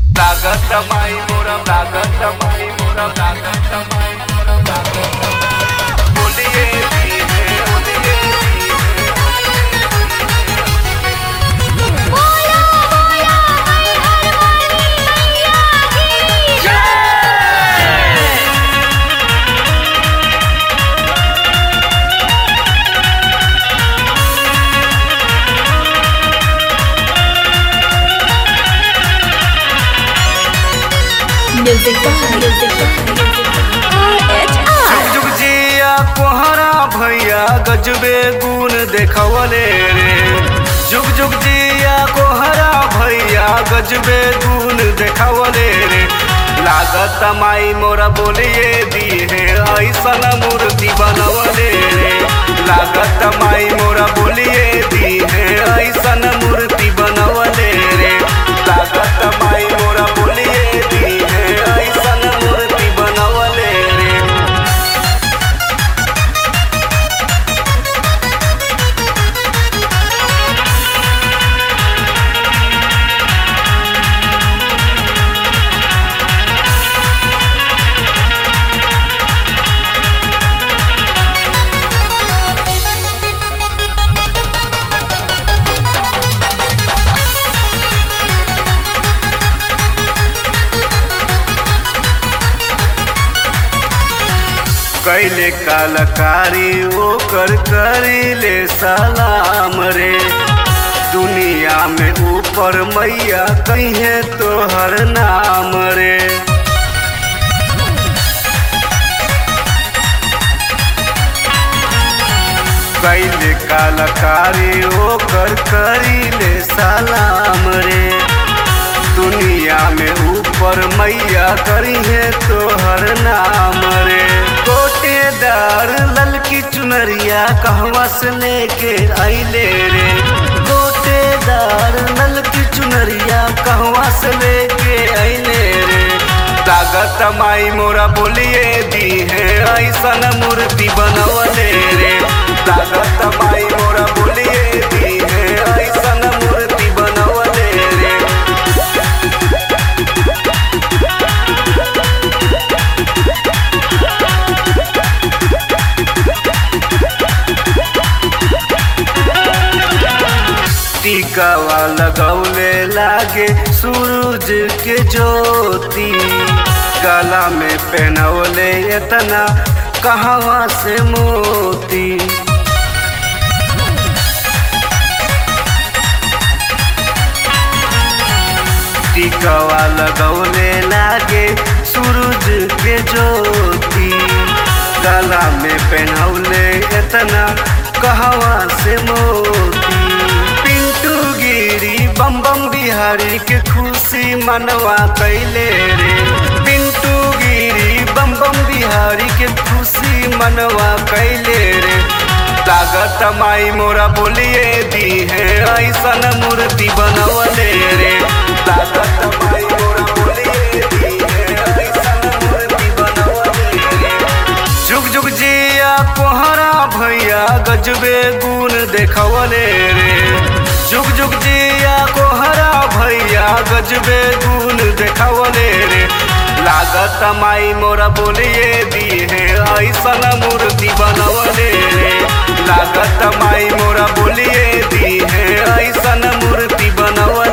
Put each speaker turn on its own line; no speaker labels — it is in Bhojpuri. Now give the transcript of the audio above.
लागत माई मोरा लागत माई मोरा लागत माई मोरा लागत माई बोलिए धीरे बोलिए
बोला बोला हर हर वाली मैया की म्यूजिक म्यूजिक
जुग जुग जिया कोहरा भैया गजबे गुण देखवले रे जुग जुग जिया कोहरा भैया गजबे गुण देखवले रे लागत माई मोरा बोलिए दिए ऐसन मूर्ति बनवले रे लागत माई मोरा बोलिए दिए ऐसन मूर्ति बनवले रे लागत माई मोरा बोलिए दिए ऐसन मूर्ति बनवले रे कैले कलाकारी ओकर करीले सलाम रे दुनिया में ऊपर मैया कहे तोहर नाम रे कैले कलाकारी ओकर करीले सलाम रे दुनिया में ऊपर मैया करी है तोहर नाम रे गोटेदार ललकी चुनरिया कहवा से लेके आइले रे गोटेदार ललकी चुनरिया कहवा से लेके आइले रे लागत माई मोरा बोलिए दी है ऐसन मूर्ति बनवले रे लागत माई मोरा बोलिए दी है ऐसन मूर्ति बनवले रे टीकावा लगौले लागे सूरज के ज्योति गला में पहनौले इतना कहवा से मोती टीकावा लगौले लागे सूरज के ज्योति गला में पहनौले इतना कहवा से मोती पिंटू गिरी बम बम बिहारी के खुशी मनवा कैले रे पिंटू गिरी बम बम बिहारी के खुशी मनवा कैले रे लागत माई मोरा बोलिए दी है ऐसन मूर्ति बनवले रे लागत माई मोरा बोलिए दी है ऐसन मूर्ति बनवले रे जुग जुग जिया कोहरा भैया गजबे गुण देखवले रे जुग जुग जिया कोहरा भैया गजबे गुण देखवले रे लागत माई मोरा बोलिए दी है ऐसन मूर्ति बनवले रे लागत माई मोरा बोलिए दी है ऐसन मूर्ति बनवले